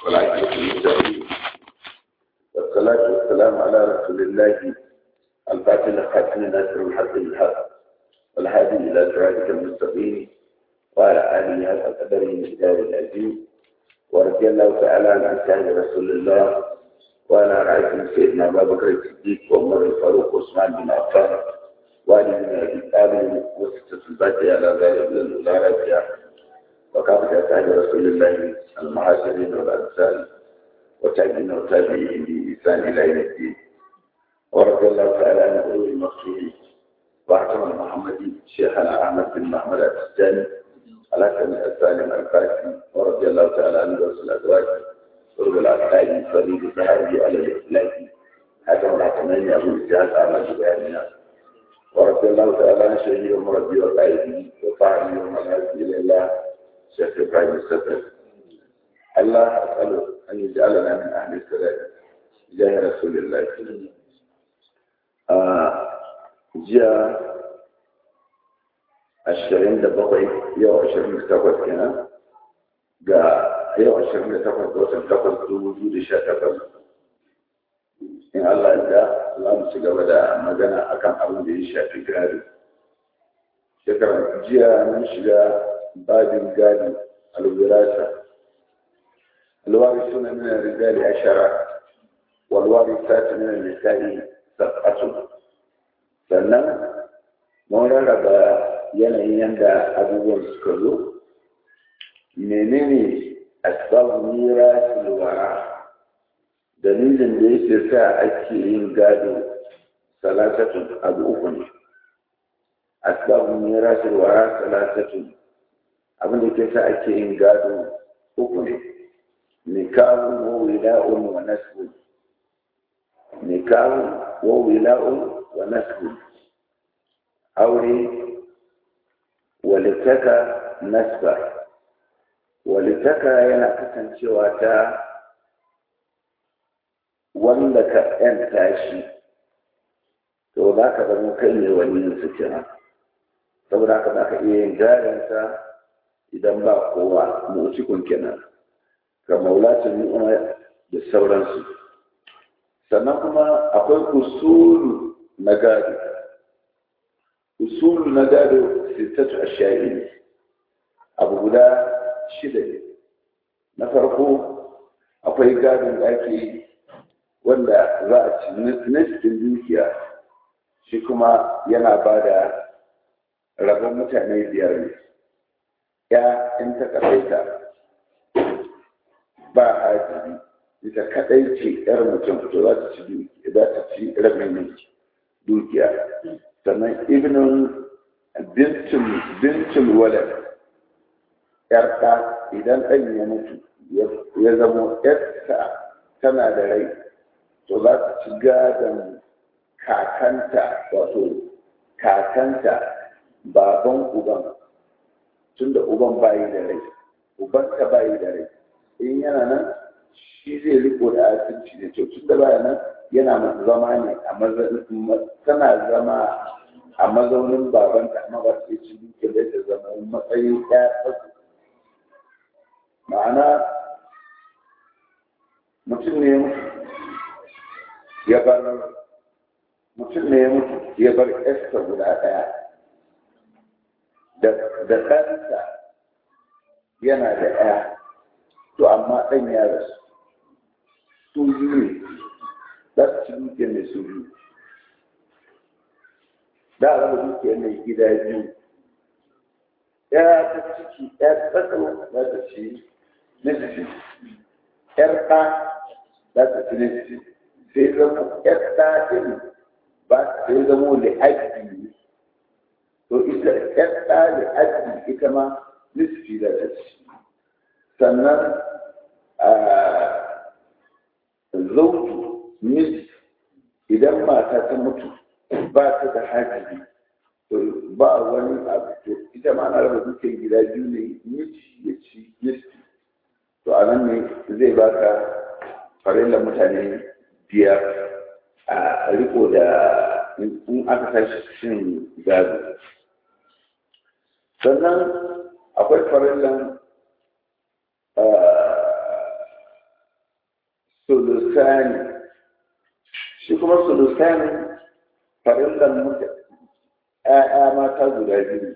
والعاقبة للمتقين والصلاة والسلام على رسول الله الفاتح الخاتم ناصر الحق بالحق والهادي إلى صراطك المستقيم وعلى آله حق قدره الكتاب العزيز ورضي الله تعالى عن أصحاب رسول الله وعلى رأيكم سيدنا أبا بكر الصديق وعمر الفاروق وعثمان بن عفان وعلي بن أبي طالب وستة الباقية على ذلك الأولى رابعة وكافة أصحاب رسول الله المهاجرين والأنصار وتابعين وتابعين بإحسان إلى يوم الدين ورضي الله تعالى عن أولي المقصود وأحسن المحمدي شيخنا أحمد بن محمد التجاني على كم السالم الفاتحي ورضي الله تعالى عن رسول الأزواج قرب العسكري فريد الصحابي على الإخلاق حكم الحكمين أبو الجهاز أحمد بن ورضي الله تعالى عن شيخي ومربي وقائدي وفاعلي ومنازل إلى الله شيخ إبراهيم السفر الله أسأله أن يجعلنا من أهل السلام جاه رسول الله آه جاء ashirin da bakwai yau ashirin da takwas kenan ga yau ashirin da takwas ga watan takwas dubu biyu da sha takwas in Allah ya za mu ci gaba da magana akan abin da ya shafi gado shekarar jiya mun shiga babin gado alwirasa alwari suna min rijali ashara walwari sati min nisa'i sab'atu sannan mun rarraba yanayin yadda abubuwan suka zo menene asbabun mira silwara dalilin da yake sa ake yin gado salatatun abu uku ne asbabun mira silwara salatatun abin da ke sa ake yin gado uku ne nikahun wa wila'un wa nasbun nikahun wa wila'un wa nasbun aure walittaka nasba walittaka yana kasancewa ta wanda ka yanta shi to za ka zama kai ne wani su kenan saboda haka za ka iya yin jarinsa idan ba kowa mutukun kenan ga maulacin ni'ima da sauransu sannan kuma akwai usulu na gado usulu na gado sittatu ashiya'i ne abu guda shida ne na farko akwai gadon da ake wanda za a ci nasirin dukiya shi kuma yana ba da rabon mutane biyar ne ya in ta kaɗaita ba hajibi ita kaɗai ce ‘yar mutum to za ta ci za ta ci rabin dukiya sannan ibnin bintul walad ‘yarta idan ɗan ya mutu ya zamo ‘yarta tana da rai to za ta ci gadon kakanta wato kakanta baban uban tunda uban bayi da rai uban ta bayi da rai in yana nan shi zai riko da asirci da to tunda baya nan yana zama ne a tana zama a mazaunin babanta amma ba su ci duke da ta zama matsayin ɗaya ma'ana mutum ne ya bar mutum ne ya mutu ya bar esta guda ɗaya da ɗansa yana da ɗaya to amma ɗan ya rasu su biyu ne za su ci duke ne su biyu da a raba dukiyar mai gida biyu ya ta ciki ya tsaka za ta ci nisifi yar ɗa za ta ci nisifi sai zama yar ɗa ɗin ba sai zama da aiki to ita yar ɗa da aiki ita ma nisifi za ta ci sannan zautu miji idan mata ta mutu ba ta da hajibi to ba wani abu to ita ma ana raba dukkan gida biyu ne miji ya ci yisti to a nan ne zai baka farilla mutane biyar a riko da in aka tashi shin gado sannan akwai farillan sulusani shi kuma sulusani farillan mutu ‘ya'ya mata guda biyu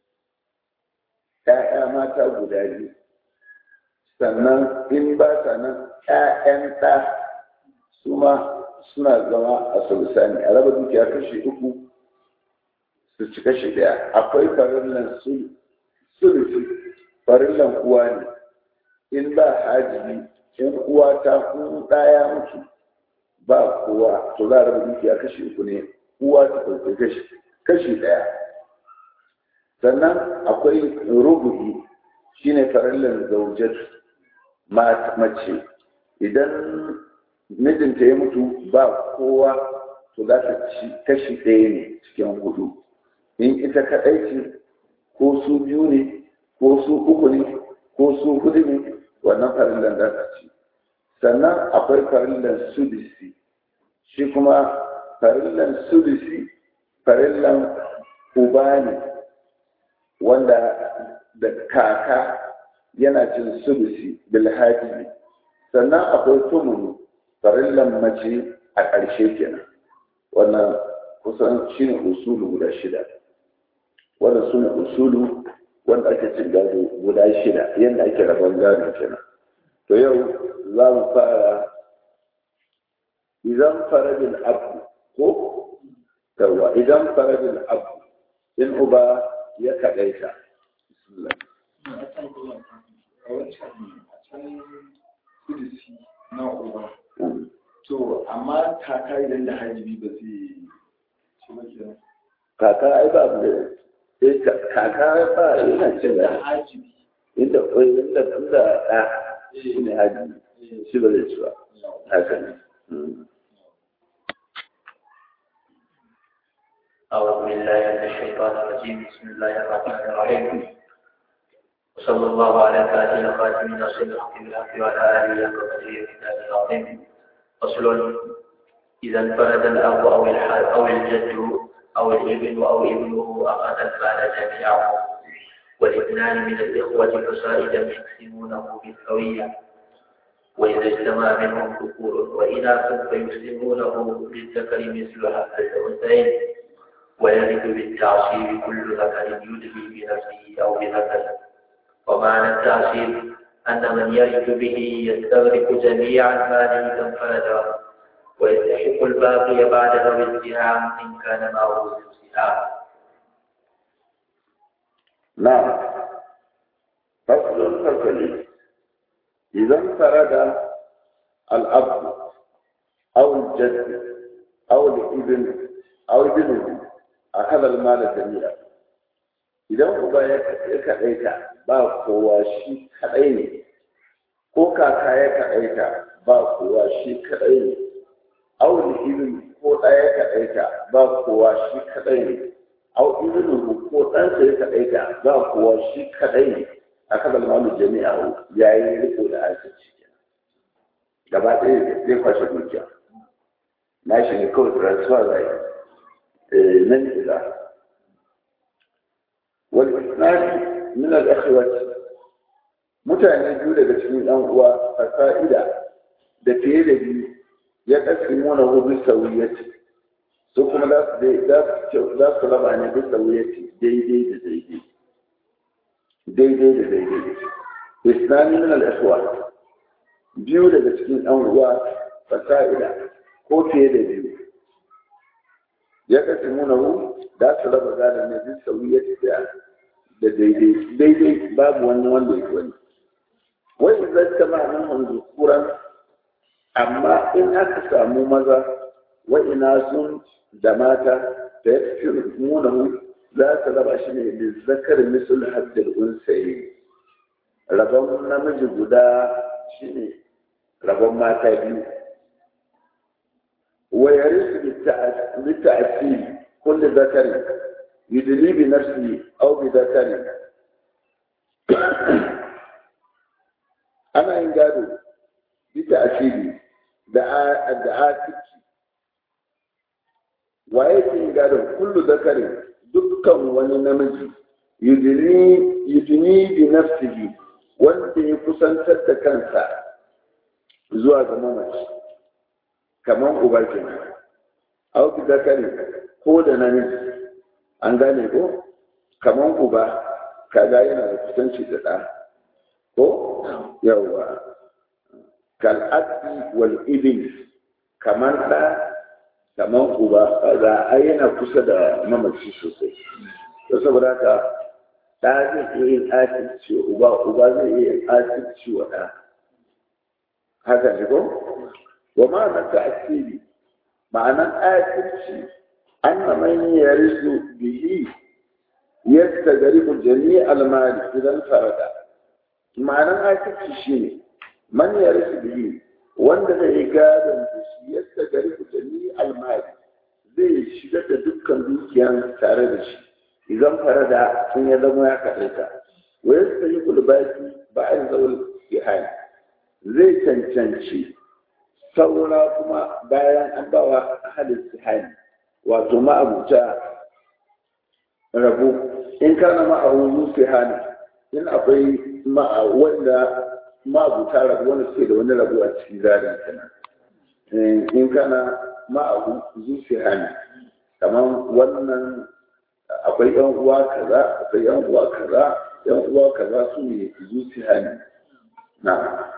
‘ya'ya mata guda biyu sannan in ba sa nan ‘ya'yan ɗa su ma suna zama a sulusani a raba dukiya kashi uku su ci kashi ɗaya akwai farillan sulusi farillan uwa ne in ba hajibi in uwa ta kun ɗaya mutu ba kowa to za a raba dukiya kashi uku ne uwa ta ɗauki kashi kashi ɗaya sannan akwai rubu'i shine farillan zaujat mace idan mijinta ya mutu ba kowa to za ta ci kashi ɗaya ne cikin hudu in ita kaɗai ce ko su biyu ne ko su uku ne ko su hudu ne wannan farillan za ta ci sannan akwai farillan sudisi shi kuma farillan sudisi farillan uba ne wanda da kaka yana cin sudisi bilhaji sannan akwai tumunu farillan mace a ƙarshe kenan wannan kusan shi ne usulu guda shida wannan su ne usulu wanda ake cin gado guda shida yadda ake rabon gado kenan to yau za mu fara idan faradin abu ko yawa idan faradin abu in uba ya kaɗaita na uba to amma kaka idan da hajjibi ba zai ci ba kenan kaka ai ba abu da eh kaka ba yana cin da da hajjibi inda inda inda ɗa shi ne haji shi ba zai ci ba haka ne أعوذ بالله من الشيطان الرجيم بسم الله الرحمن الرحيم وصلى الله على سيدنا خاتم ناصر الحق بالحق وعلى آله وصحبه وسلم العظيم فصل إذا انفرد الأب أو الحال أو الجد أو الابن أو ابنه أخذ المال جميعه والاثنان من الإخوة فصائدا يقسمونه بالسوية وإذا اجتمع منهم ذكور وإناث فيسلمونه للذكر مثل هذا الأنثيين ويرث بالتعصيب كل ذكر يدلي بنفسه أو بذكر ومعنى التعصيب أن من يرث به يستغرق جميع المال إذا انفرد ويستحق الباقي بعد ذوي السهام إن كان معه سهام نعم فصل فصل إذا انفرد الأب أو الجد أو الابن أو ابنه أخذ المال جميعا idan uba ya kaɗaita ba kowa shi kaɗai ne ko kaka ya kaɗaita ba kowa shi kaɗai ne auli ibn ko ɗaya ya kaɗaita ba kowa shi kaɗai ne au ibn ko ɗansa ya kaɗaita ba kowa shi kaɗai ne a kan malu jami'a ya yi riko da asirci gaba ɗaya zai kwashe dukiya na shi ne kawai transfer zai nan ila والإثنان من الأخوة mutane biyu daga cikin ɗan uwa a fa'ida da fiye da biyu ya ƙasi mana hudu sauyaci su kuma za su raba ne bisa wuyaci daidai da daidai daidai da daidai islami min al'aswa biyu daga cikin ɗan uwa fasa'ida ko fiye da biyu ya ƙasi mana hudu za su raba gada ne bisa wuyaci da da daidai daidai babu wani wanda ya wani wai zai kama nan hanzu kuran amma in aka samu maza wa ina sun da mata da ya fi munahu za su raba shi ne da zakar misul haddar unsaye rabon namiji guda shi ne rabon mata biyu wa yarisu bi ta'asiri kulli zakari يدلي بنفسه أو بذكره أنا إن قالوا بتأثيري دعاء وأيضا إن قالوا كل ذكر دكا ونمجي يدلي يدني بنفسه wanda ya kusantar da kansa zuwa ga mamaci kaman uba kenan au bi zakari ko da namiji an gane ko kaman uba kaga yana da kusanci da ɗa ko yawa kal abi wal ibn kaman ɗa kaman uba kaga ai yana kusa da mamaci sosai to saboda haka ɗa zai iya yin asirci uba uba zai iya yin asirci wa ɗa haka ne ko wa ma'anar ta'asiri ma'anar asirci an na man yarisu bihi yadda gari ku jami almali idan farada ma'anar asirci shi ne man yarisu bihi wanda zai yi gadon da shi yadda gari ku jami almali zai shiga da dukkan dukiyan tare da shi idan farada sun ya zama ya kaɗai ta wai su yi kulbaki ba a yi zaul ihani zai cancanci saura kuma bayan an bawa halin ihani wato ma'abuta rabu in kana ma'abu ihani in akwai wanda ma'abuta rabu wanda suke da wani rabu a cikin zarin kenan in kana ma'abu ihani kamar wannan akwai yan uwa kaza akwai yan uwa kaza yan uwa kaza su ne zuciya ne na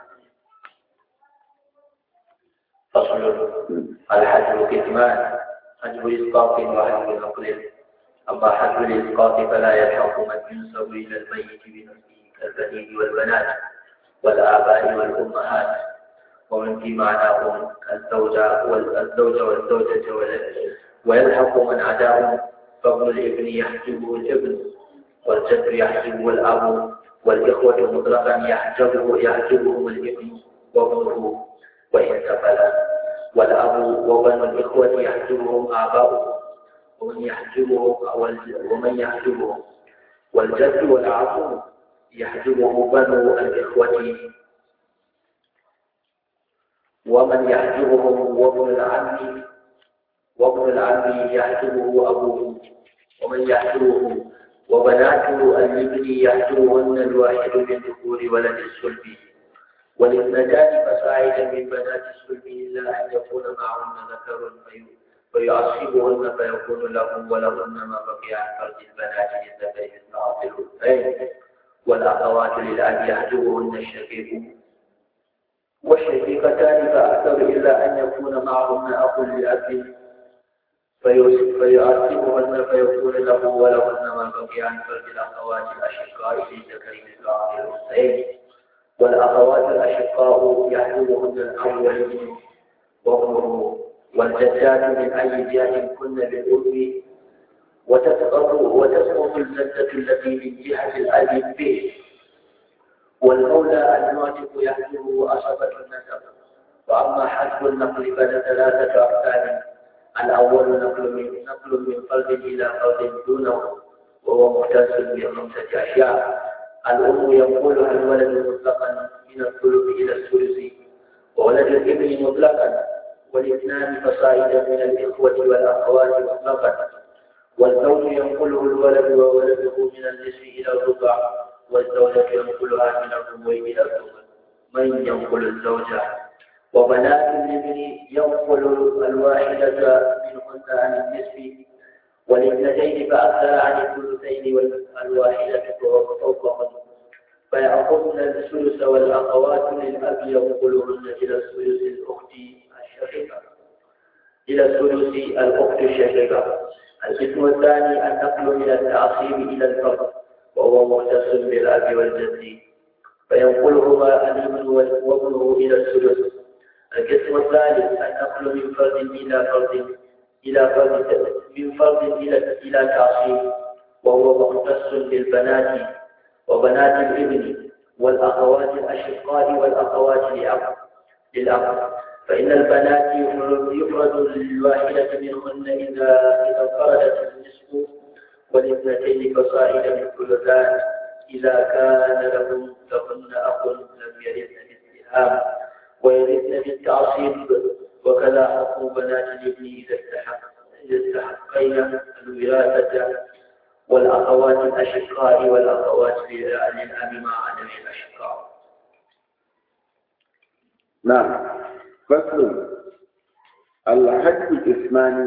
فصل الحجر كتمان حجر إسقاط وحجر نقل أما حجر الإسقاط فلا يلحق من ينسب إلى الميت بنفسه كالبنين والبنات والآباء والأمهات ومن في معناهم الزوجة والزوجة والزوجة ويلحق من عداهم فابن الابن يحجبه الابن والجد يحجبه الأب والإخوة مطلقا يحجبه يحجبهم الابن وابنه وإن سفلا والأب وبن الإخوة يحجبهم آباؤهم ومن يحجبهم ومن يحجبهم والجد والعم يحجبه بنو الإخوة ومن يحجبهم وابن العم وابن العم يحجبه أبوه ومن يحجبه وبنات الابن يحجبهن الواحد من ذكور ولد الصلب والاثنتان فصاعدا من بنات الصلب إلا أن يكون معهن ذكر فيعصبهن فيكون لهم ولهن ما بقي عن فرد البنات للذكر مثل عاصر الأنثيين والأخوات للأب يحجبهن الشقيق والشقيقتان فأكثر إلا أن يكون معهن أخ لأب فيعذبهن فيكون له ولهن ما بقي عن فرد الأخوات الأشقاء للذكر مثل عاصر الأنثيين والأخوات الأشقاء يحجبهن الأول وابنه والجدات من أي جهة كن بالأم وتسقط وتسقط الجدة التي من جهة الأب به والمولى المعتق يحجبه أصبة النسب وأما حسب النقل فثلاثة أقسام الأول نقل من نقل من فرد إلى فرد دونه وهو مختص بخمسة أشياء الأم ينقلها الولد مطلقا من الثلث إلى الثلث وولد الابن مطلقا والاثنان فصاعدا من الإخوة والأخوات مطلقا والزوج ينقله الولد وولده من النصف إلى الربع والزوجة ينقلها من الربع إلى الربع من ينقل الزوجة وبنات الابن ينقل الواحدة منهن عن النصف والاثنتين فأكثر عن الثلثين والواحدة فوقهن فيأخذن الثلث والأخوات للأب ينقلهن إلى الثلث الأخت الشقيقة إلى الثلث الأخت الشقيقة القسم الثاني النقل من التعصيب إلى الفرد وهو مختص بالأب والجد فينقلهما الابن وابنه إلى الثلث القسم الثالث النقل من فرد إلى فرد إلى فرد من فرد إلى إلى تعصيب وهو مختص بالبنات وبنات الابن والأخوات الأشقاء والأخوات لأب للأب فإن البنات يفرد, يفرد للواحدة منهن إذا إذا انفردت النصف والاثنتين فصاعدا الثلثان إذا كان لهم لهن أخ لم يرثن بالسهام ويرثن بالتعصيب وكذا حق بنات الابن إذا استحق إذا استحقين الوراثة والأخوات الأشقاء والأخوات للأب مع عدم الأشقاء نعم فصل alhaji ismani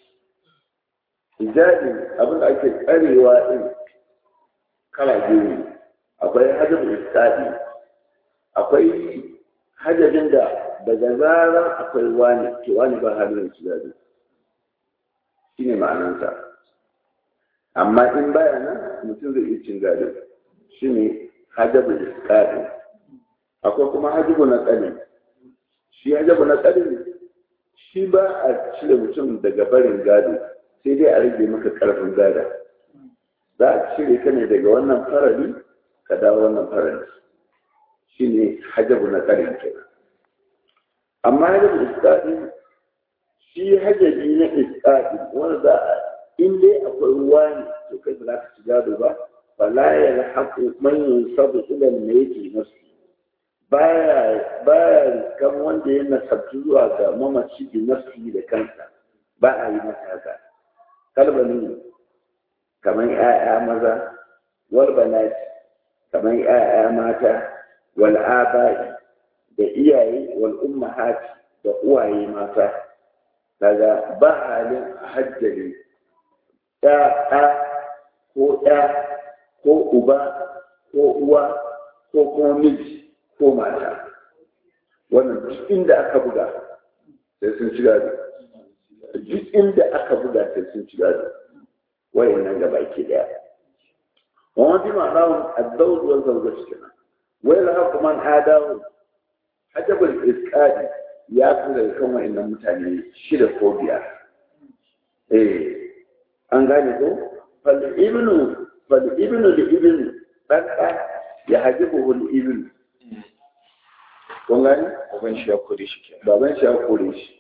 ijadin abin da ake tsarewa din kala biyu ne akwai hajjabin iskadi akwai hajjabin da daga zarar akwai wani ke wani ba halin su gado shi ne ma'anansa amma in baya nan mutum zai iya cin gado shi ne hajjabin iskadi akwai kuma hajjabu na tsari shi hajjabu na tsari shi ba a cire mutum daga barin gado sai dai a rage maka karfin gada za a cire ka ne daga wannan farari ka dawo wannan farari shi ne hajjabu na tsarin kenan amma hajjabu iskaɗi shi hajjabi na iskaɗi wanda za a in dai akwai ruwa ne to kai ba za ka ci gado ba fala ya haƙu manyan sabu ilal mai yake nasu baya baya kan wanda ya nasabtu zuwa ga mamaci bi nafsi da kansa ba a yi masa haka kalbani kamar ‘ya'ya maza, wal banati kamar ‘ya'ya mata, wal aba'i da iyaye wal ummahati da uwaye mata, daga ba halin hajjari ‘ya'ya ko ‘ya ko uba ko uwa ko kuma miji ko mata. Wannan duk inda aka buga sai sun ci gado. Duk inda aka buga sai sun ci gado. wayannan gaba ke daya wani bi ma'ana addawud wal zawjat kenan wai la haka man adawu hajabul isqadi ya fi daga kan wayannan mutane shida ko biyar eh an gane ko fal ibnu fal ibnu li ibnu dan ya hajibu al ibnu kun gane Baban shi ya kore shi kenan. baban shi ya kore shi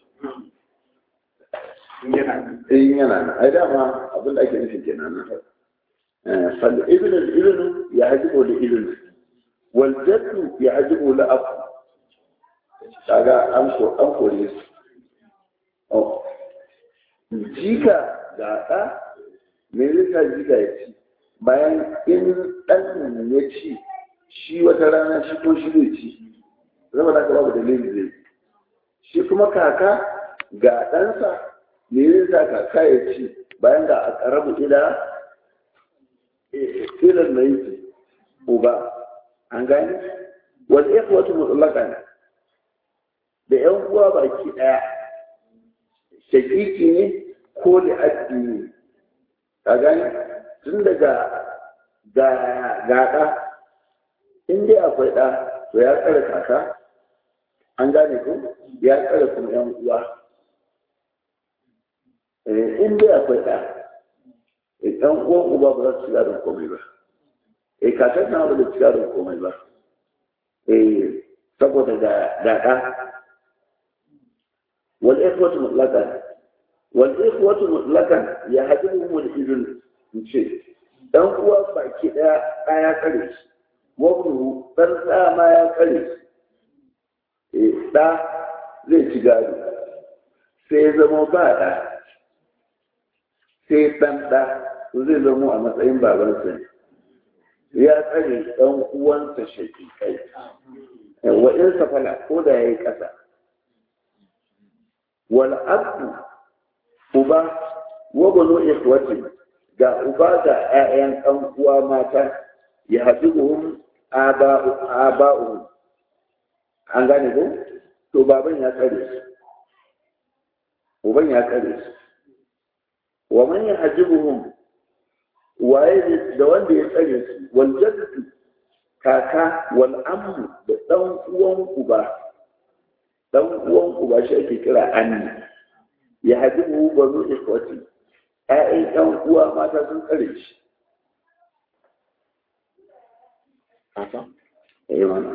in yana nan ai dama abin da ake nufin kenan nan fal ibn al ibn yahjibu li ibn wal jaddu yahjibu li ab kaga an ko an kore su oh jika da da me zai jika ya ci bayan in dan ya ci shi wata rana shi ko shi zai ci zama da babu dalili zai shi kuma kaka ga ɗansa me zai sa kaka ya ci bayan da a ƙarabu ila ilan na yi uba an gani wani ya wata mutlaka da yan uwa baki ɗaya shakiki ne ko li'addi ne ka gani tun daga gaɗa in dai akwai ɗa to ya tsare kaka an gane ko ya tsare kuma yan uwa in dai akwai ɗa ɗan uwan uba ba za su ci gadon komai ba eh kakar na ba da ci gadon komai ba eh saboda ga ɗa wal ikhwatu mutlaqan wal ikhwatu mutlaqan ya hadibu mul ibn in ce dan uwa baki daya ɗaya kare shi wabnu dan ɗa ma ya kare shi eh ɗa zai ci gado sai zama ba ɗa sai ɗan ɗa zai zama a matsayin babansa ne ya tsare ɗan uwansa shakikai wa in safala ko da ya yi ƙasa wal abu uba wa banu ikhwati ga uba ga ƴaƴan ɗan uwa mata ya hadibuhum aba'u aba'u an gane ko to baban ya tsare su uban ya tsare su wa man yahjibuhum waye da wanda ya tsare su wal jaddu kaka wal ammu da dan uwan uba dan uwan uba shi ake kira anni ya hadibu banu ikwati ƴaƴan ɗan uwa mata sun tsare shi Haka? eh mana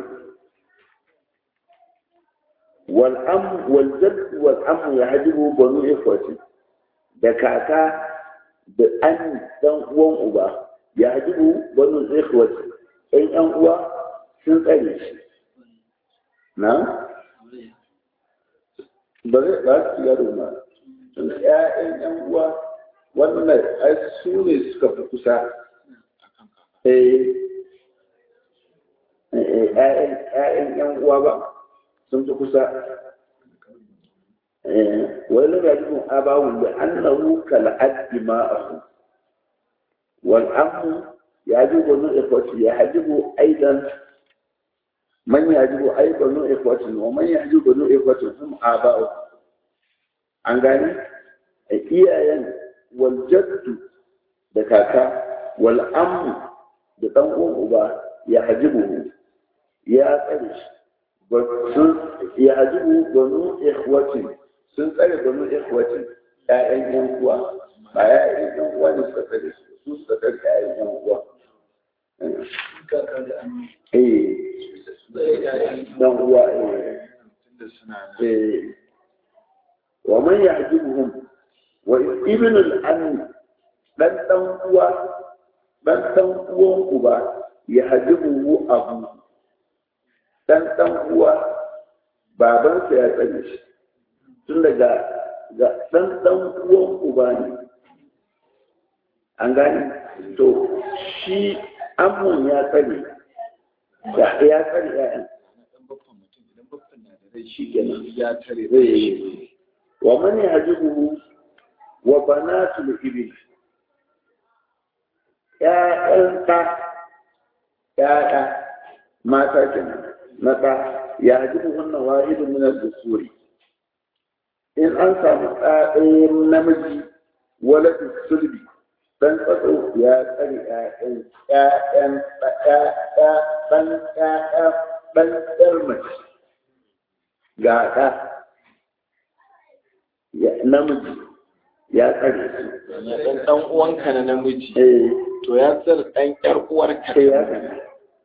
wal am wal jadd wal am ya hadibu banu ikwati da kaka da an dan uwan uba ya hajibu banu ikhwati ɗan ƴan uwa sun tsare shi na ba zai ba su yaro ma tun ƴaƴan ƴan uwa wannan ai su ne suka fi kusa eh ƴaƴan ƴan uwa ba sun fi kusa wani rajin abawu da annahu kal'addi ma'ahu wal amu ya ji banu ikwati ya hajibu aidan man ya ji ai banu ikwati wa man ya ji banu ikwati hum aba'u an gani iyayen wal jaddu da kaka wal amu da dan uwan uba ya hajibu ya tsare shi ya hajibu banu ikwati sun tsare banu ikhwati ƴaƴan yan uwa ba ƴaƴan yan uwa ne suka tsare su su suka tsare ƴaƴan yan uwa eh dan uwa eh eh wa man ya'jibuhum wa ibn al-am dan dan uwa dan dan uwan uba ya hajibuhu abu dan dan uwa babansa ya tsare shi tun daga ga ɗan ɗan uwan uba ne an gani to shi amun ya tsare da ya tsare ya'yan shi kenan ya tare zai wa man yajibu wa banatul ibil ya'yan ta ya'ya mata kenan na ɗa ya jibu wannan wahidun min al-dusuri in an samu ɗaɗayin namiji waladin sulbi dan tsatso ya tsari ƴaƴan ƴaƴan ɗan ƴaƴa ɗan ƴar mace ga ɗa namiji ya tsare su ɗan ɗan uwanka na namiji eh to ya tsare ɗan ƴar uwarka sai ya tsare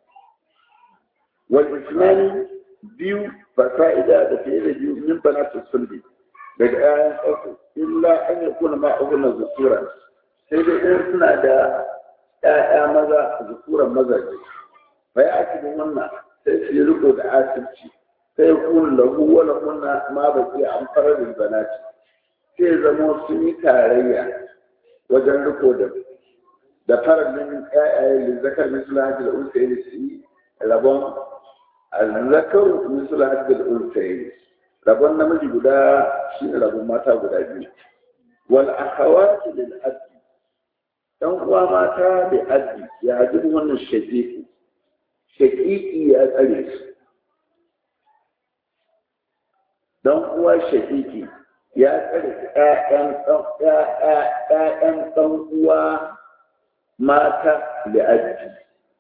wal islami biyu fasa'ida da fiye da biyu min banatul sulbi daga ƴaƴan tsatso illa an yakuna ma'ahunan zukuran sai dai in suna da ‘ya'ya maza zukuran mazaje fa ya ake da wannan sai su yi riko da asirci sai kun lahu wala kunna ma ba ke an fara da zanati sai zama sun yi tarayya wajen riko da da farallin ‘ya'yaye da zakar misula hajji da unsa yi su yi rabon zakar misula hajji da unsa yi rabon namiji guda shi ne rabon mata guda biyu wal akhawati lil abdi dan uwa mata da addi ya ji wannan shaƙiƙi shaƙiƙi ya tsare su dan uwa shaƙiƙi ya tsare ƴaƴan ƴaƴan ɗan uwa mata da addi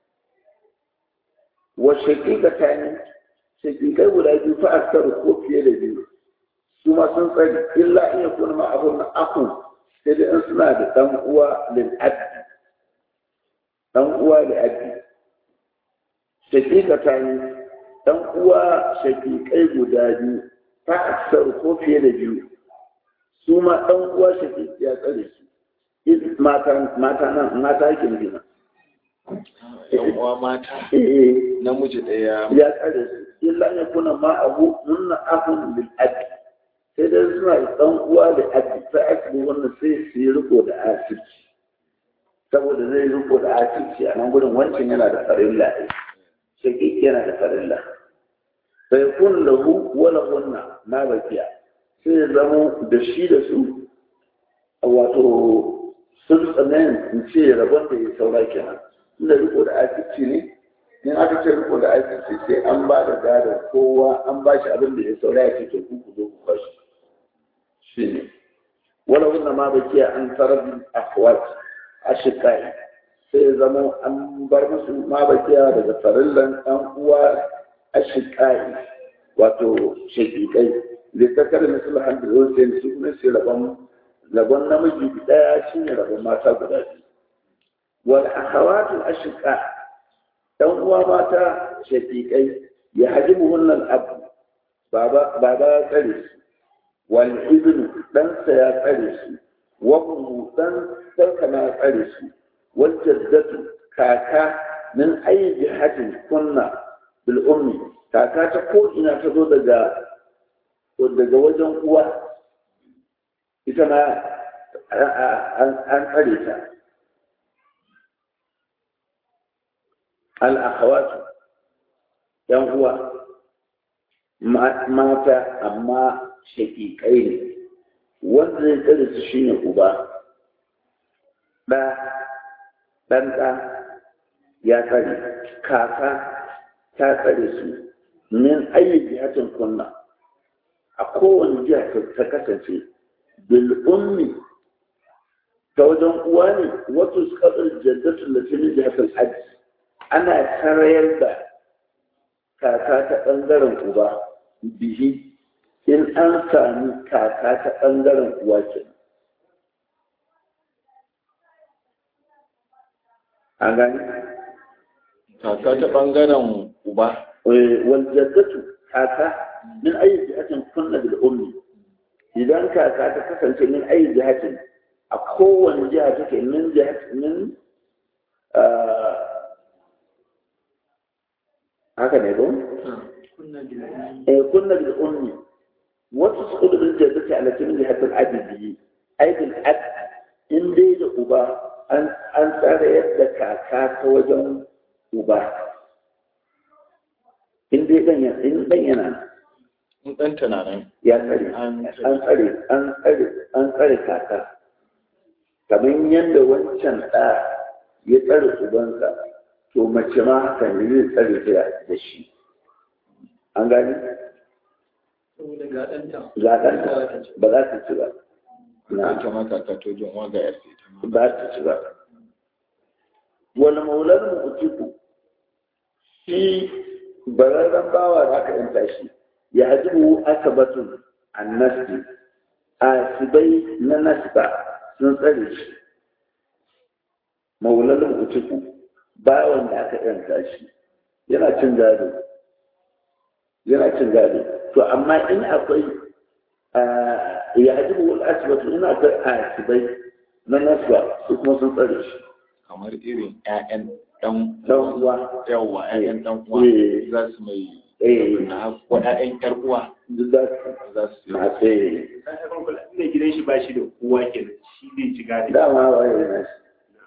wa shaƙiƙa ta ne shaƙiƙai guda biyu fa aksaru ko fiye da biyu su ma sun tsare illa in yakuna ma abun akun sai dai in suna da ɗan uwa lil'addi ɗan uwa lil'addi shaƙiƙa ta ne ɗan uwa shaƙiƙai guda biyu ta aksar ko fiye da biyu su ma ɗan uwa shaƙiƙi ya tsare su mata nan mata yake nufi na ɗan uwa mata eh namiji ɗaya ya tsare su illa ya kuna ma abu nunna ahun lil'addi sai dai suna da ɗan uwa da ake sai ake wannan sai su yi riko da asirci saboda zai riko da asirci a nan gudun wancan yana da farilla shakiki yana da farilla sai kun lahu wala hunna na bakiya sai ya zamo da shi da su wato sun tsanayin in ce rabon da ya saura kenan inda riko da asirci ne in aka ce riko da asirci sai an ba da gadon kowa an ba shi abin da ya saura ya ce to ku ku zo ku kwashi shine wala wannan ma bai kiya an tarar akwat ashikai sai ya zama an bar musu ma bai kiya daga farillan ɗan uwa ashikai wato shakikai da ta kare misal hamdu hussein su kuma sai rabon rabon namiji ɗaya shine rabon mata guda biyu wal akhawatu ashika ɗan uwa mata shakikai ya hajibu wannan abu baba baba ya tsare su والابن دان سيا tsare su وابن دان سركنا ya tsare su والجدة kaka min ayi jihatin kunna bil ummi kaka ta ko ina ta zo daga daga wajen uwa ita na an tsare ta al akhawatu yan uwa mata amma shaƙiƙai ne wanda zai tsare su shine uba ɗa ɗan ɗa ya tsare kaka ta tsare su min ayyuki hatin kunna a kowane jiha ta kasance bil ummi ta wajen uwa ne wato su kasar jaddatun da tuni jihatul hajji ana tarayar da kaka ta ɓangaren uba bihi in an sami kaka ta ɓangaren uwa ke an gani kaka ta ɓangaren uba wal jaddatu kaka min ayi jihatin kunna bil ummi idan kaka ta kasance min ayi jihatin a kowane jiha take min jihat min haka ne ko eh kunna bil ummi wasu su bil jaddati ala min jihatil adbi ay bil ad in dai da uba an an tsara yadda kaka ta wajen uba in dai dan yana in dan yana in ɗan tunanin ya tsare An an tsare an tsare an tsare kaka kamar yadda wancan ɗa ya tsare ubansa to mace ma haka ne zai tsare ta da shi an gani zaɗanta ba za ta ci ba na ita ma kaka to jin uwa ga yarsa ita ma ba ta ci ba wani maular mu'utiku shi bararren bawa da aka yanta shi ya hajjibu asabatun annasti asibai na nasba sun tsare shi maular mu'utiku bawan da aka yanta shi yana cin gado yana cin gado to amma in akwai ya hajjibu asibatu ina akwai asibai na nasba su kuma sun tsare shi kamar irin ƴaƴan ɗan dan uwa yawa ƴaƴan ɗan uwa Eh. za su mai eh na ko ƴaƴan ƴar uwa duk za su za su na tsaye ne gidan shi ba shi da kowa kenan shi zai ci gadi dama waye na shi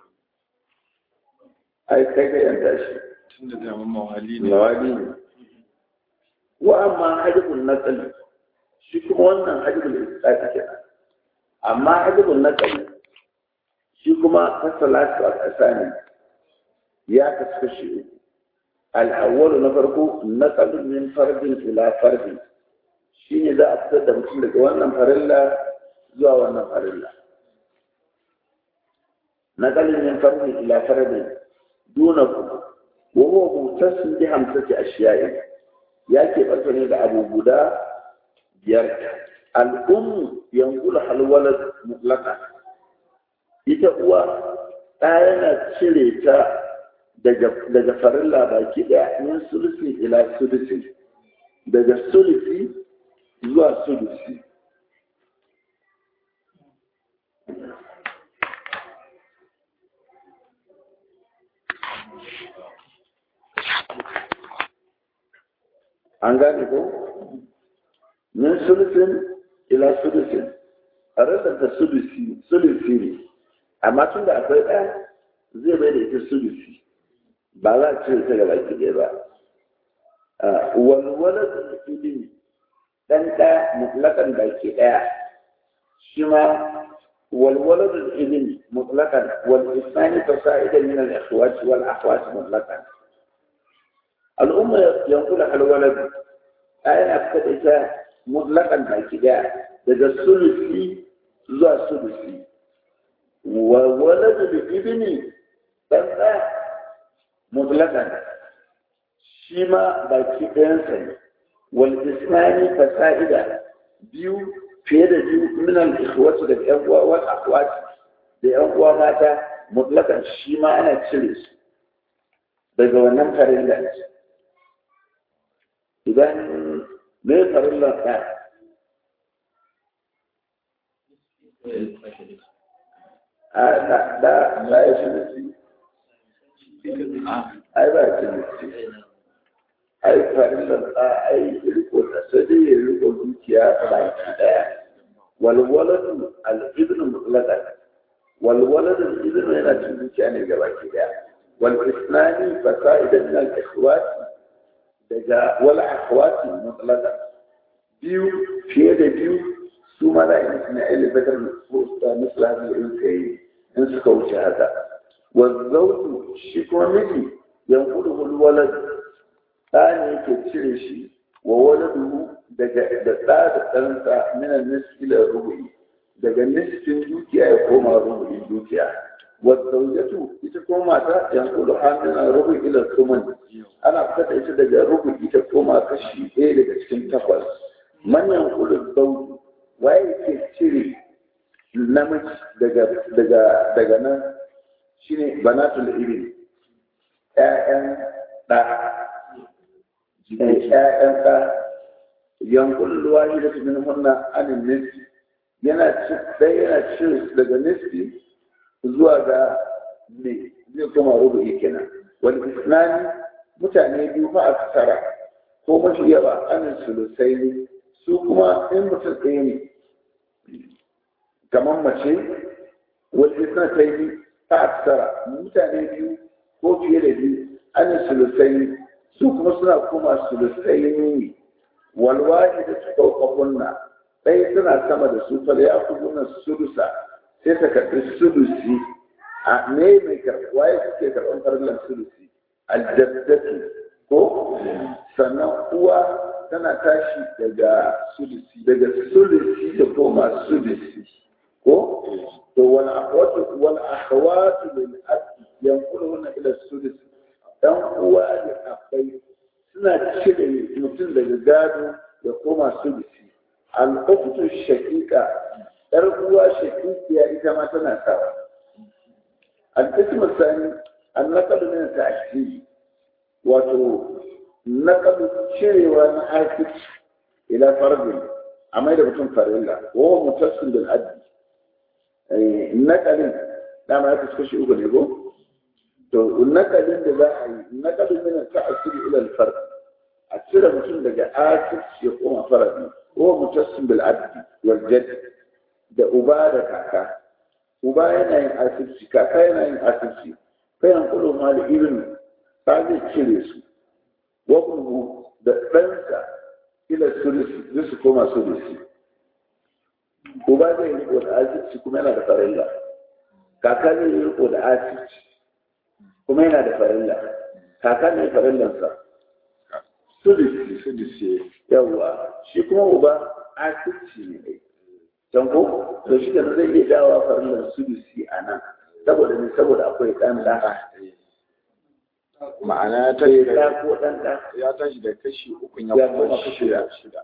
ai kai ka yanta shi tun da daman mawali ne mawali ne wa amma hajjibul naqli shi kuma wannan hajjibul isqati kenan amma hajjibul naqli shi kuma fasalatu al-asani ya kasu shi uku al-awwalu na farko naqlu min fardin ila fardin shine za a fitar da mutum daga wannan farilla zuwa wannan farilla naqlu min fardin ila fardin dunakum wa huwa mutasim bi hamsati ashiya'i ya ke ɓarfe ne da abu guda biyar al'ummu yankula halwalar mutlaka ita uwa ɗa yana cire ta daga farilla baki ɗaya min sulusi ila sulusi daga sulusi zuwa sulusi an gane ko min sulusin ila sulusin a rasa ta sulusi sulusi ne amma tun da akwai ɗaya zai bai da ita sulusi ba za a cire ta gaba ki ɗaya ba walwala da ilimi ɗan ɗaya mutlakan baki ɗaya shi ma walwala da ilimi mutlakan wal isnani fasa'ida min al-ikhwati wal akhwati mutlakan al'umma yankula alwalad yana fita da ita mutlakan baki daya daga sulusi zuwa sulusi wa walad da ibni dan da mutlakan shi ma baki ɗayansa ne wal isnani fasa'ida biyu fiye da biyu min al ikhwati da yan uwa wal akhwati da yan uwa mata mutlakan shi ma ana cire su daga wannan farin da idan me farillar ɗa a da da da ya shi nufi ai ba shi nufi ai farillar ɗa ai riko da sai dai ya riko dukiya baki ɗaya walwaladu al-ibnu mutlaqan walwaladu al-ibnu yana cin dukiya ne ga baki ɗaya wal isnani fasa'idan min al-ikhwati daga wala akhwati mutlaqan biyu fiye da biyu su ma za a yi musu na elevator misal haka in ka yi in suka wuce haka wazzautu shi kuma miji yankudu hulwalar ɗa ne yake cire shi wa waladu daga da ɗa da ɗansa minan nisfi da rubu'i daga nisfin dukiya ya koma rubu'in dukiya والزوجة تكون ماتا ينقل حاملنا ربع إلى الثمن أنا أفتت إيش دقى ربع تكون كشي إيه لك تكون تقوى من ينقل الزوج وأي تشري نمج دقى دقى دقى نا شيني بنات الإبن آئن دا آئن دا ينقل الواحدة منهن عن النسب yana yana cin daga nisbi zuwa ga ne zai kuma rubu'i kenan wani isnani mutane biyu fa a tsara ko mafi yawa anin sulusai ne su kuma in mutum ɗaya ne kamar mace wani isnani ne fa a tsara mutane biyu ko fiye da biyu anin sulusai ne su kuma suna kuma sulusai ne walwahi da su ɗauka kunna ɗaya suna sama da su fa da ya fi sulusa sai ta karɓi sulusi a me mai karɓi waye suke karɓar farillan sulusi aljaddatu ko sannan uwa tana tashi daga sulusi daga sulusi da koma sulusi ko to wal akhwatu wal akhawatu lil abi yanquluna ila sulusi dan uwa da abai suna cire mutum daga gado ya koma sulusi al ukhtu shaqiqa ‘yar uwa shakikiya ita ma tana sawa. Al-Qismu Sani, an naƙalu ne ta asiri, wato naƙalu cirewa na hafiz ila fardin a mai da mutum farilla, wa mutassin bil addi. Naƙalin, dama ya fuska shi uku ne ko? To, naƙalin da za a yi, naƙalin ne ta asiri ila al a cire mutum daga asir ya koma faradi, wa mutassin bil addi wal jaddi. da uba da kaka uba yana yin asirci kaka yana yin asirci kayan kudu ma da irin ta zai cire su wakubu da ɗansa ila sulusi zai su koma sulusi uba zai riko da asirci kuma yana da farilla kaka zai riko da asirci kuma yana da farilla kaka ne farillansa sulusi sulusi yawa shi kuma uba asirci ne can ko to shi da zai iya dawa farillar sulusi a nan saboda ne saboda akwai ɗan ɗa ma'ana ya tashi ɗa da ko ɗan ɗa ya tashi da kashi uku ya Ya kuma koma kashi shida uku. shida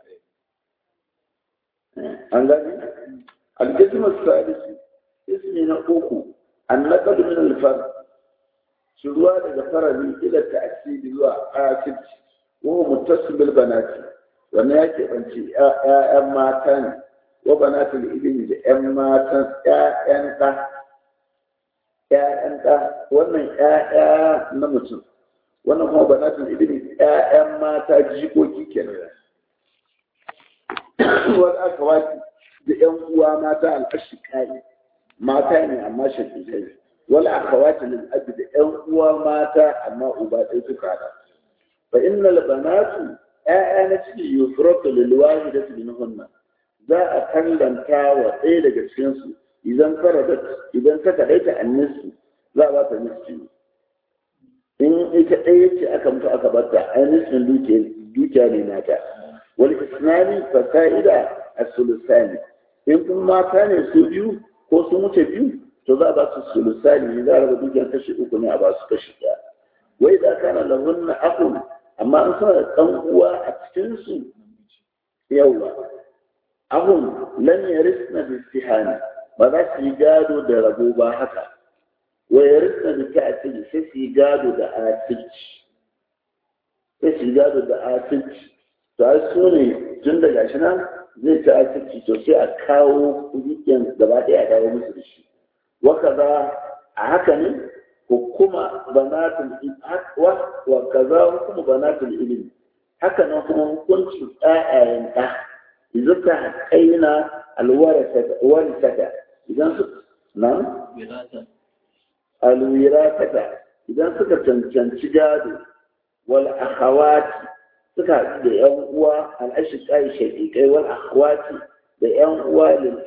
an gani alƙismar salisi ismi na uku an naƙadu min alfar shiruwa daga farali ila ta'asiri zuwa asibci wa mutasu bil banati wannan ya keɓance ‘ya'yan mata ne wa banatul ilimi da ‘yan matan ‘ya'yan ɗa ‘ya'yan ɗa wannan ‘ya'ya na mutum wannan kuma banatul ilimi ‘ya'yan mata jikoki kenan wani aka waki da ‘yan uwa mata al'ashiƙai mata ne amma shafiƙai wani aka waki lil abi da ‘yan uwa mata amma uba ɗaya suka haɗa fa inna banatu ‘ya'ya na ciki yusratu lil wahidati minhunna za a kallanta wa ɗaya daga cikinsu idan faradat idan ta kaɗaita annisu za a ba ta nisfi in ita ɗaya ce aka mutu aka bata ai nisfin dukiya ne nata wal isnani fasa'ida as-sulusani in kuma mata ne su biyu ko sun wuce biyu to za a ba su sulusani ne za a raba dukiyar kashi uku ne a ba su kashi ɗaya wai da kana lahunna akun amma an suna da ɗan uwa a cikin su yawa ahun lan yarisna bi istihani ba za su yi gado da rabo ba haka wa yarisna bi ta'til sai su yi gado da asirci sai su yi gado da asirci to ai su ne tun da gashi nan zai ta asirci to sai a kawo dukiyar gaba ɗaya a dawo musu da shi wa kaza a haka ne hukuma banatul wa kaza hukuma banatul ilmi haka nan kuma hukuncin ƴaƴayen ɗa idan ta haƙaina alwarasata idan su nan alwirasata idan suka cancanci gado wal akhawati suka haɗu da ‘yan uwa al'ashiƙai shaƙiƙai wal akhwati da ‘yan uwa lil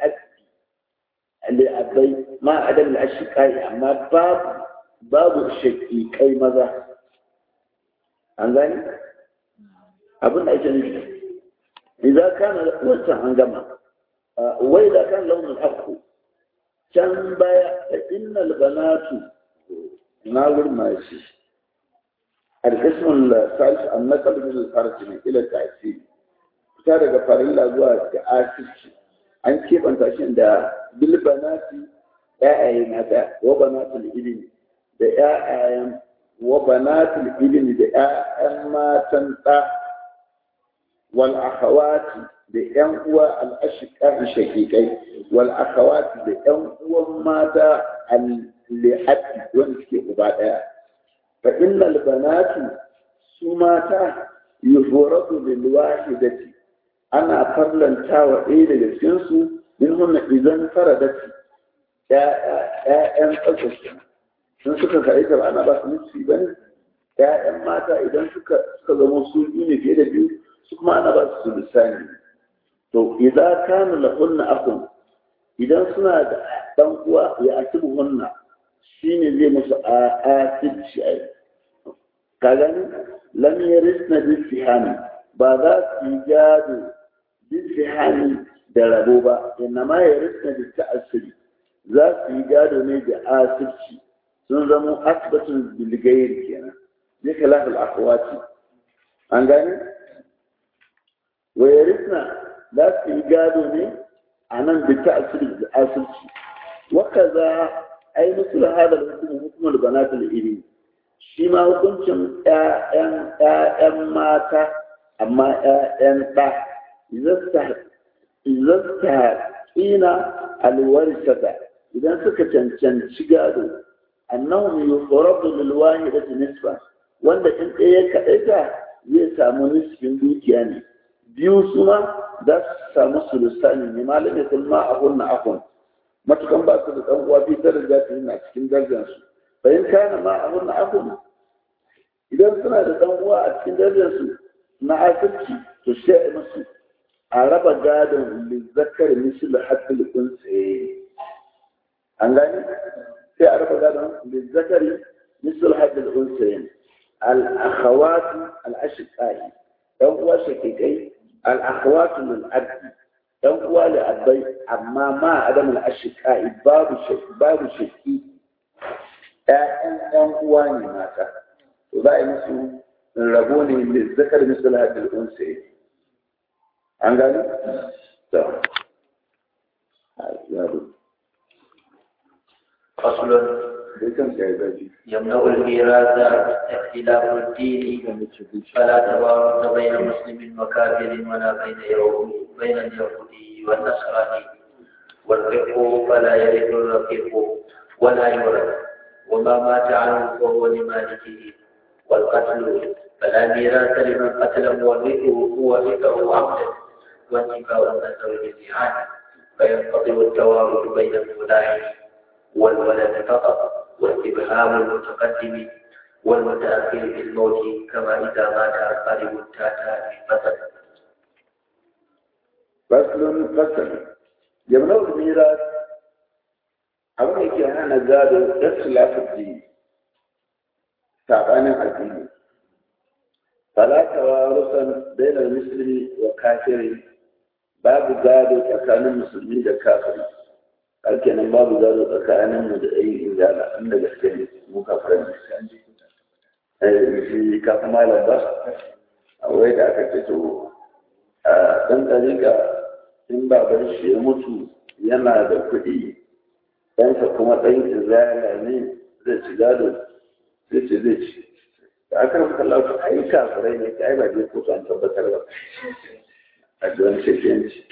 abai ma adam al'ashiƙai amma babu babu shaƙiƙai maza an gani abin da ake nufi idan kana wancan an gama wai da kan launin haƙƙo can baya da innal banatu na gurma shi القسم الثالث النقل من الفرج إلى التأثير fita daga farilla zuwa ga asirci an keɓanta shi da bilbanati ‘ya'yaye mata wa banatul ilimi da ‘ya'yayen wa banatul ilimi da ‘ya'yan matan ɗa wal akhawati da ‘yan uwa al'ashiƙa shakikai wal akhawati da ‘yan uwan mata al-li'ati wanda suke uba ɗaya فإن البنات سماتا يفرط للواحدة أنا فرلن تاوى إيه لجنسو منهن إذا انفردت يا يا أن أصدق sun suka kaɗai ta ana ba su nufi ba ne ‘ya'yan mata idan suka suka zama su biyu ne fiye da biyu su kuma ana ba su lissani to idan kana lahunna akun idan suna da ɗan uwa ya asibu hunna shi ne zai musu a asibci a ka gani lam yarisna bisihani ba za su yi gado bisihani da rabo ba inna ma yarisna bi ta'assuri za su yi gado ne da asibci sun zama asibitin bilgayir kenan bi khilaf al akhwati an gani wa yarisna za su yi gado ne a nan bi ta'assuri da asibci wa kaza ai musul hada hukum hukumul banatul ilmi shi ma hukuncin ƴaƴan ƴaƴan mata amma ƴaƴan ɗa izasta ƙina alwarisata idan suka cancanci gado annahum yufradu lil wahidati nisfa wanda in ɗaya kaɗaita zai samu nisfin dukiya ne biyu suma za su samu sulusani ne malamin kulma a hunna akun matukan ba su da ɗan uwa fi daraja ta yana cikin darajarsu bayan kana ma a hunna akun idan suna da ɗan uwa a cikin darajarsu na asirci to sai musu a raba gadon lizzakar misil hasil unsaye an gani sai a raba gadon lizzakar misil hasil unsaye al-akhawatu al-ashiqai ɗan uwa shakikai al-akhawatu min abdi ɗan uwa da abai amma ma adam al-ashiqai babu shaki babu shaki ƴaƴan ɗan uwa ne mata to za a yi musu rabo ne da zakar misal hadil unsa an gani to فصل dai kan sai zafi يمنع الميراث اختلاف الدين فلا توارث بين مسلم وكافر ولا بين يهود بين اليهودي والنصراني والفقه فلا يرث الرقيق ولا يورث وما مات عنه فهو لمالكه والقتل فلا ميراث لمن قتل مورثه مورثه عمدا وانتفاء النسب جميعا فينقطع التوارث بين الملاعب والولد فقط واستبهام المتقدم والمتأخر بالموت كما إذا مات أقارب التاتا مثلا faslun fasal yamnau miras abin da yake hana gado ikhtilafud din sabanin addini fala tawarusan bainal muslimi wa kafiri babu gado tsakanin musulmi da kafiri ake nan babu gado tsakanin mu da ɗayin injala an da gaske ne mu kafiran ne eh shi kafin malam ba a wai da aka ce to a ɗan ɗariƙa in baban shi ya mutu yana da kuɗi ɗansa kuma ɗan izala ne zai ci gado zai ce zai ci da aka rufe kallon su ai kafirai ne ai ba zai kotu an tabbatar ba a don shekenci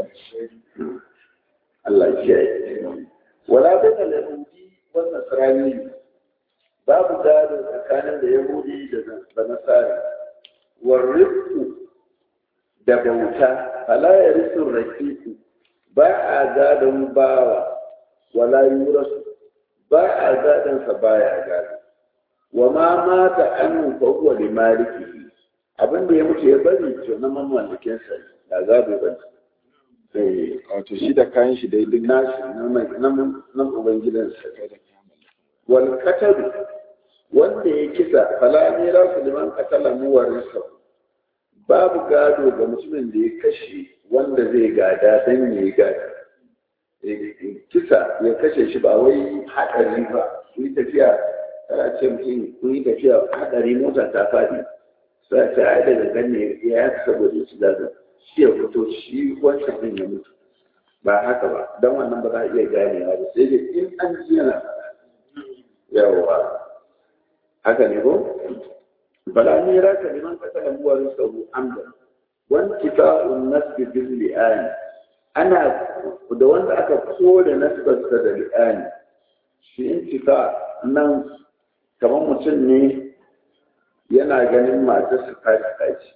Allah ya kiyaye wala bai da yahudi wa nasrani babu gado tsakanin da yahudi da nasara warrifu da bauta fala ya risun rakiku ba a gadon bawa wala yurasu ba a gadon sa baya gado wa ma mata annu fa huwa li maliki abin da ya mutu ya bari to na mamallakin sa da gado ba eh wato shi da kayan shi dai duk nashi na mai na na ubangidansa wal katabu wanda ya kisa fala ne ra su liman katala muwarinsa babu gado ga mutumin da ya kashe wanda zai gada dan ya yi gada kisa ya kashe shi ba wai haɗari ba ku yi tafiya tana ce mutum ku yi tafiya haɗari mota ta faɗi sai ce ai daga gane ya yi saboda ya ci gado shi ya fito shi wancan ɗin ya mutu ba haka ba don wannan ba za a iya ganewa ba sai dai in an ji yana faɗa yawa haka ne ko bala ni raka liman katala muwarin sabu amda wanti fa'un nasbi bil li'ani ana da wanda aka kore nasbarsa da li'ani shi intifa nan kamar mutum ne yana ganin matarsa fasika ce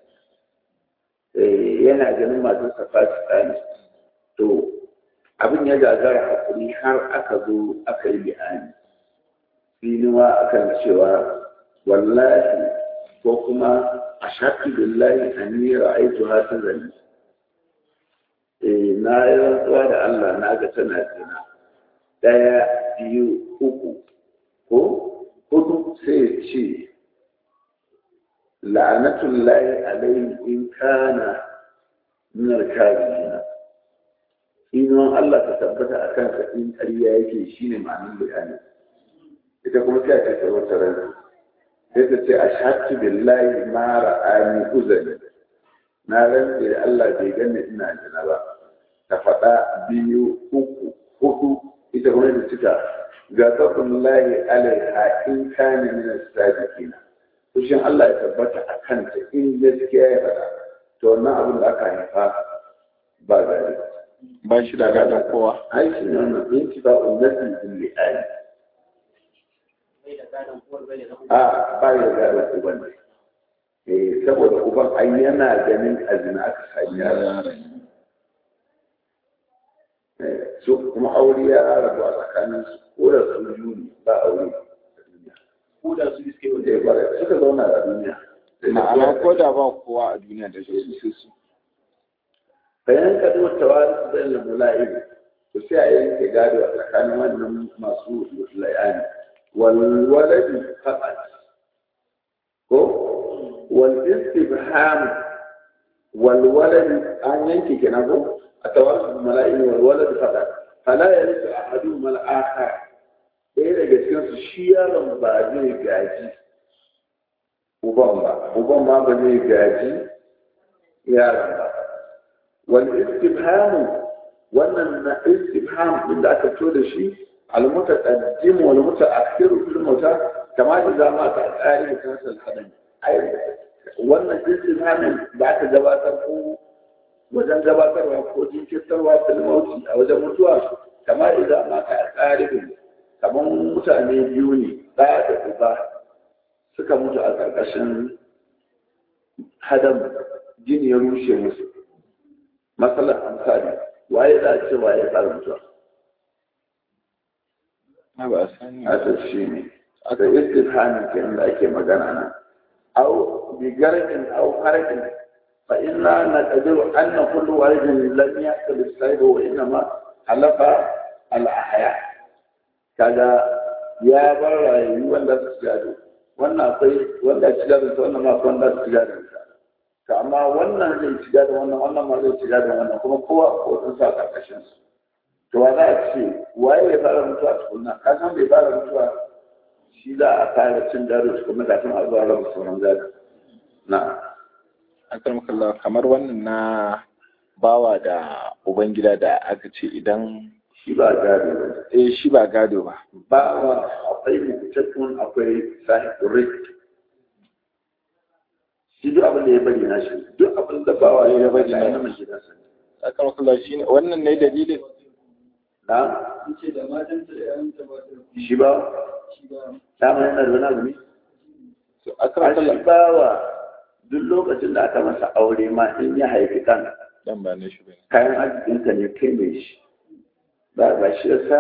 yana ganin matarsa fasika ne to abin ya gagara hakuri har aka zo aka yi li'ani filiwa akan cewa wallahi ko kuma a shafi billahi an yi ra'aitu hata zane na yi rantsuwa da Allah na ga tana zina ɗaya biyu uku ko hudu sai ce la'anatullahi alaihi in kana minar kazina inuwan Allah ta tabbata a kansa in ƙarya yake shine ma'anin bayani ita kuma sai ta ce wata ran sai ta ce a shatu billahi ma ra'ani uzani na rantse da Allah bai ganni ina jina ba ta faɗa biyu uku hudu ita kuma da cika ga sabon layi alaiha in kane min sadiqina kushin Allah ya tabbata a kanta in gaskiya ya faɗa to wannan abin da aka haifa ba gari ba shi da gadon kowa ai shi ne wannan intifa'un nafi bil li'ani a ba ya gadon uban ne eh saboda uban ai yana ganin azina aka sami yara su kuma aure ya rabu a tsakanin su ko da su juni ba aure ko da su iske da ya bara suka zauna a duniya ma'ana ko da ba kowa a duniya da su su su bayan ka zo tawari su zai lamu la'ib to sai a yanke gado a tsakanin wannan masu la'ani walwaladi faqat ko wal istibham walwaladi an yanke kenan ko التواصل الملائكة والولد فقط فلا يرث أحدهما الآخر ɗaya daga cikin su shi yaron ba zai gaji uban ba uban ma ba zai gaji yaron ba wani istifhamu wannan na istifham din da aka fito da shi almutaqaddim wal mutaakhir fil mauta kama idza ma ta qari da kansa al ai wannan istifhamin da aka gabatar ko wajen gabatarwa ko jinkirtarwa filmauti a wajen mutuwa kamar idan maka a ƙaribin kamar mutane biyu ne ɗaya da uba suka mutu a ƙarƙashin hadam jini ya rushe musu matsalar amsali waye za a ce waye fara mutuwa na ba a sani a shi ne aka istifhamin kenan da ake magana nan au bigarkin au harkin فإنا نقدر أن كل والد لم يحصل السيد وإنما حلف الأحياء كذا يا برا wanda su gado wannan akwai wanda ci gado ta wannan ma akwai wanda su gado ta amma wannan zai ci gado wannan wannan ma zai ci gado wannan kuma kowa ko sun sa karkashin su to wa za a ce waye ya fara mutuwa tukunna ka san bai fara mutuwa shi za a fara cin gado tukunna kafin a zuwa raba sauran gado na'am akarmakalla kamar wannan na bawa da ubangida da aka ce idan shi ba gado ba eh shi ba gado ba bawa akwai rubutattun akwai sahibin rik shi duk abin da ya bari na shi duk abin da bawa ya bari na yana mai gidansa akarmakalla shi ne wannan ne dalilin na ce da matanta da yayanta ba ta shi ba shi ba dama yana da wani abu ne to a akarmakalla shi bawa duk lokacin da aka masa aure ma in ya haifi ɗan dan ba ne shi bane kayan arzikinka ne kai mai shi ba ba shi ya sa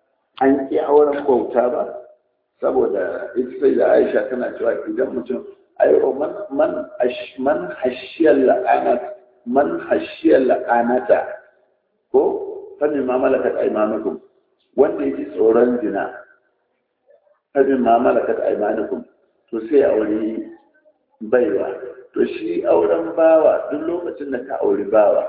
an ƙi auren bauta ba saboda ita sai da aisha tana cewa idan mutum ayo man man ash man hashiyal la'anat man hashiyal la'anata ko fa ma malakat aymanukum wanda yake tsoron zina fa ma malakat aymanukum to sai aure baiwa to shi auren bawa duk lokacin da ka auri bawa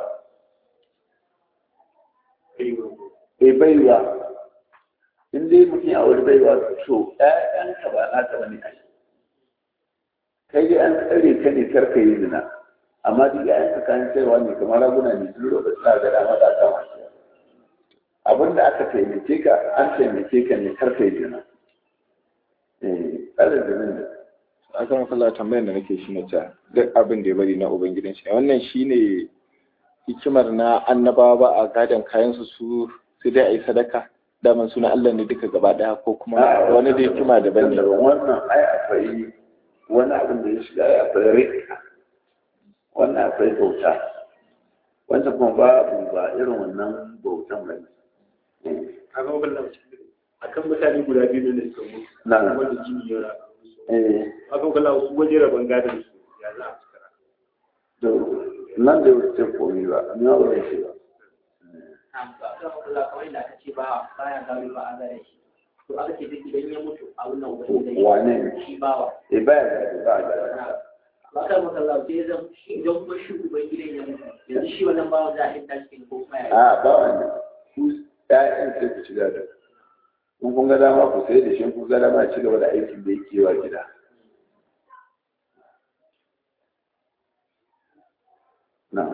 e baiwa in dai mutum ya auri baiwa to ɗayanka ba na ta bane ai kai dai an tsare ka ne karka yi zina amma duk ƴaƴanka kayan sayarwa ne kamar raguna ne duk lokacin da ga dama da kama shi abin da aka taimake ka an taimake ka ne karka yi zina eh tsare zinin da akan kalla tambayar da nake shi na ta duk abin da ya bari na ubangidan shi wannan shine hikimar na annabawa ba a gadon kayan su su sai dai a yi sadaka daman suna Allah ne duka gaba daya ko kuma wani da hikima daban ne wannan ai akwai wani abin da ya shiga ai akwai rika wannan akwai bauta wanda kuma babu ba irin wannan bautan ba ne kaga wannan akan mutane guda biyu ne suka mutu na wanda jini ya raka eh aka kula su waje rabon gadon su ya za a cika to nan da wuce komi ba ni ba wuce shi ba kawai da aka ce ba baya gado ba a gare shi to aka ce duk idan ya mutu a wannan ubangiji wane ne shi bawa eh ba ya ba ya ba ka maka Allah sai zan shi idan kuma shi ubangidan ya mutu yanzu shi wannan bawa za a hinta shi ko kuma ya a ba wannan ku ƴaƴan sai ku ci gado in kun ga dama ku sai da shi in kun ga dama ci gaba da aikin da yake wa gida na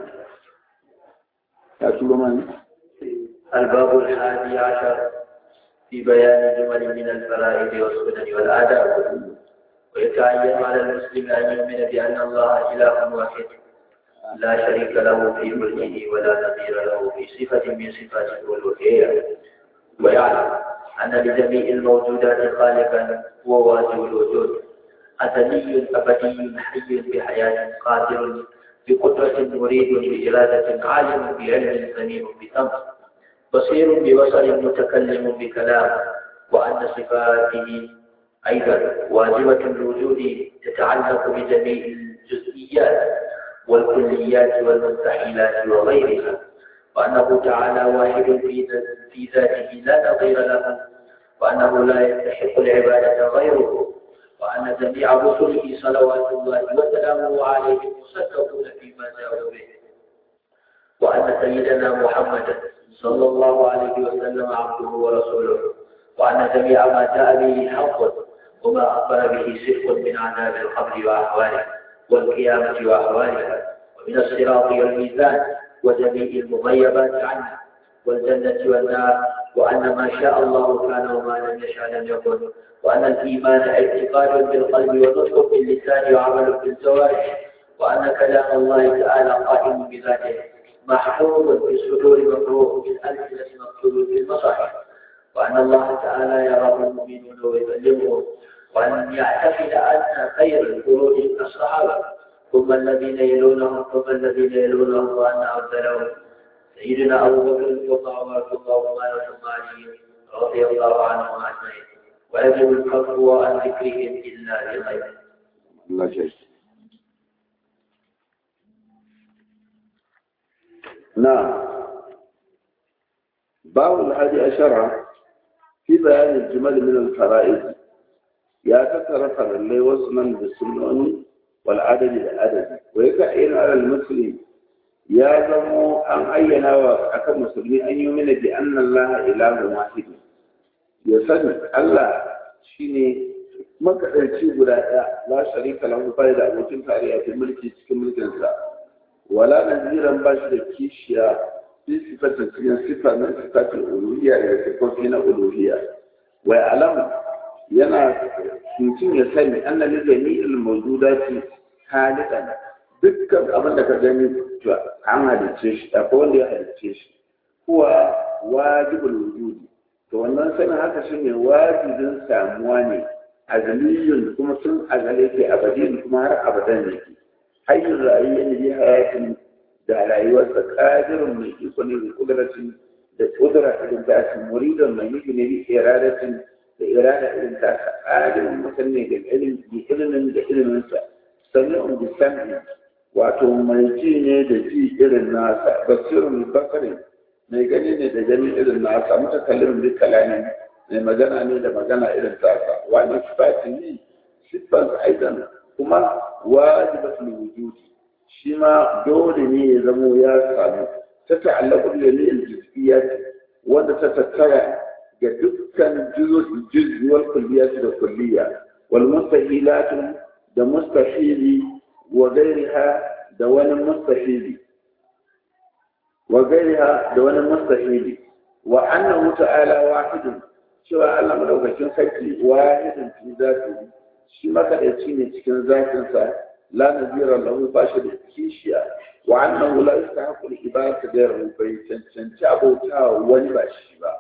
ya turo mani الباب الحادي عشر في بيان جمل من الفرائض والسنن والآداب ويتعين على المسلم أن يؤمن بأن الله إله واحد لا شريك له في ملكه ولا نظير له في صفة من صفات الألوهية ويعلم أن لجميع الموجودات خالقا هو واجب الوجود أزلي أبدي حي بحياة قادر بقدرة مريد بإرادة عالم بعلم سميع بسمع بصير ببصر متكلم بكلام وأن صفاته أيضا واجبة الوجود تتعلق بجميع الجزئيات والكليات والمستحيلات وغيرها وأنه تعالى واحد في في ذاته لا نظير له وأنه لا يستحق العبادة غيره وأن جميع رسله صلوات الله وسلامه عليهم مصدقون فيما جاءوا به وأن سيدنا محمدا صلى الله عليه وسلم عبده ورسوله وأن جميع ما جاء به حق وما أخبر به صدق من عذاب القبر وأحواله والقيامة وأحوالها ومن الصراط والميزان وجميع المغيبات عنه والجنة والنار وأن ما شاء الله كان وما لم يشاء لم يكن وأن الإيمان اعتقاد بالقلب ونطق باللسان وعمل بالجوارح وأن كلام الله تعالى قائم بذاته محفوظ في الصدور مقروء بالألسنة مكتوب في المصاحف وأن الله تعالى يراه المؤمنون ويبلغهم وأن يعتقد أن خير القرون الصحابة ثم الذين يلونهم ثم الذين يلونهم وأن أفضلهم سيدنا أبو بكر وعمر وعثمان وعلي رضي الله عنهم أجمعين ويجب الكف عن ذكرهم إلا لغيره Allah ya shi na باب الحادي عشر في بيان الجمل من الفرائض يا تترك اللي وصلا بالسنن والعدد العدد ويكعين على المسلم يا زمو أن أينا وأكا مسلمين أن يؤمن بأن الله إله واحد يسن الله شيني makaɗaici guda ɗaya la sharika lahu bai da abokin tarayya fi mulki cikin mulkinsa wala naziran ba shi da kishiya fi sifatin cikin sifa na sifatin uluhiyya da sifofi na uluhiyya wa alam yana mutum ya sani anna li jami'il mawjudati halikan dukkan abin da ka gani to an halicce shi akwai wanda ya halicce shi kuwa wajibul wujudi to wannan sanin haka shine wajibin samuwa ne azaliyun kuma sun azale ke abadin kuma har abadan ne hayyun rayuwar ne hayatin da rayuwarsa ƙadirin mai iko ne da ƙudratin da ƙudura irin ta su muridon mai nufi ne da iradatin da irada irin ta su ƙadirin mutum ne da ilimin da iliminsa sami'un bi sami wato mai ji ne da ji irin nasa basirun basari mai gani ne da gani irin nasa mutakallimin bi kalami mai magana ne da magana irin tasa wani sifati ne siffan aidan kuma wajibatul wujudi shi ma dole ne ya zamo ya samu ta ta'allaqu bi jami'il juz'iyyat wanda ta tattara ga dukkan juz'i wal kulliyat da kulliya wal mustahilat da mustahili wa ghayriha da wani mustahili wa ghayriha da wani mustahili wa annahu ta'ala wahidun cewa Allah madaukakin sarki wahidun fi zatihi shi makadaici ne cikin zatinsa la nazira lahu ba shi da kishiya wa annahu la yastahiqu al-ibadatu ghayru bai cancanci abota wani ba shi ba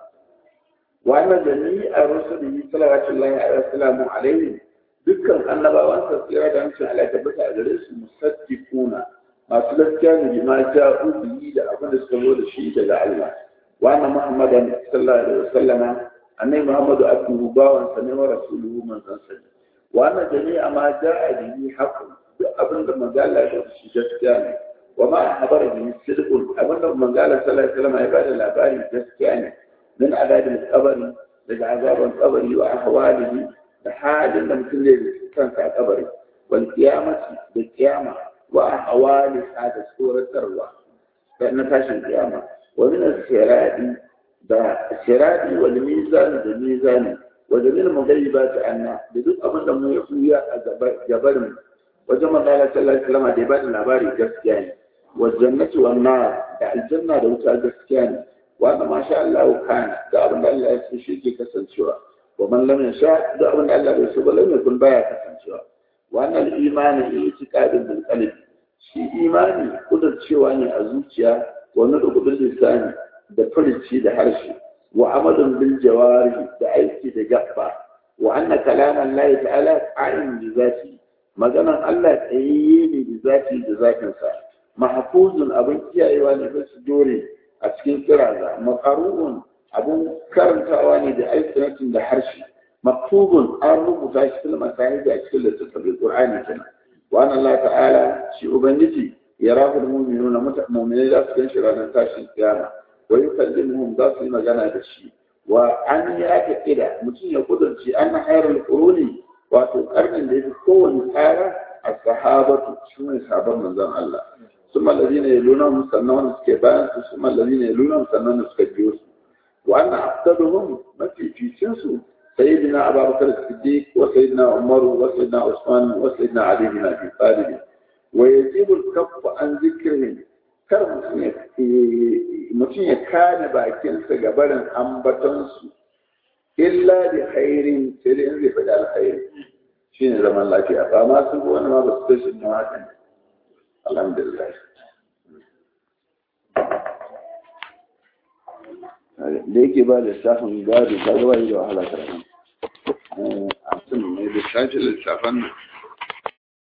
wa anna jami'a rusulihi sallallahu alaihi wa sallam alaihi dukkan annabawan sa tsira da hancin Allah ta bata a gare su musaddiquna masu gaskiya ne bima ja'u bihi da abin da suka zo da shi daga Allah wa anna muhammadan sallallahu alaihi wa sallama annabi muhammadu abduhu bawan sa ne wa rasuluhu manzon sa ne wa anna jami'a ma ja'a bihi haqqun duk abin da manzala ya shi gaskiya ne wa ma habara bi sidqun abin da manzala sallallahu alaihi wasallam ya bada labari gaskiya ne min adadin qabri daga azaban qabri wa ahwalihi da halin da mutum zai kansa a kabari wal qiyamati da qiyama wa ahwali da suratarwa da na tashin qiyama wa min as-sirati da sirati wal mizan da mizani wa jamil mughayyibat anna da duk abin da mu ya fuya a gabarin wajen manzala sallallahu alaihi wasallam da ya bada labari gaskiya ne wa jannati wan nar da aljanna da wuta gaskiya ne wa da masha Allah kana da abin da Allah ya so shi ke kasancewa wa man lam yasha da abin da Allah bai so ba lam yakun baya kasancewa wa annal imani itiqadun bil qalbi shi imani kudurcewa ne a zuciya wa nudu bil lisani da furici da harshe wa amalun bil jawari da aiki da gaba wa anna kalaman Allah ta'ala qa'im bi zati maganan Allah tsayayye ne da zati da zatinsa mahfuzun abin kiyayewa ne da su dore a cikin kiraza maqarubun abin karantawa ne da alƙinatin da harshe maktubun an rubuta shi fil masahib a cikin littattafin Qur'ani kenan wa anna Allah ta'ala shi ubangiji yarahu al-mu'minuna mu'minai za su ganshi ranar tashin kiyama wa yukallimuhum za su yi magana da shi wa an ya ta kida mutum ya kudurci an hayar quruni wato karnin da yafi kowane tsara a sahabatu su ne sabon manzon Allah ثم الذين يلونهم سنون سكبان ثم الذين يلونهم سنون سكبيوس وأن أفضلهم ما في في سنسو سيدنا أبا بكر الصديق وسيدنا عمر وسيدنا عثمان وسيدنا علي بن أبي طالب ويجب الكف عن ذكرهم kar mutum ya kane bakinsa ga barin ambatonsu illa da khairin sai dai in zai faɗi alkhairi shi ne zaman lafiya ba ma su wani ma ba su tashi na hakan alhamdulillah da yake ba lissafin gado ta gaba yi da wahala karatu a sun mai lissafin lissafan nan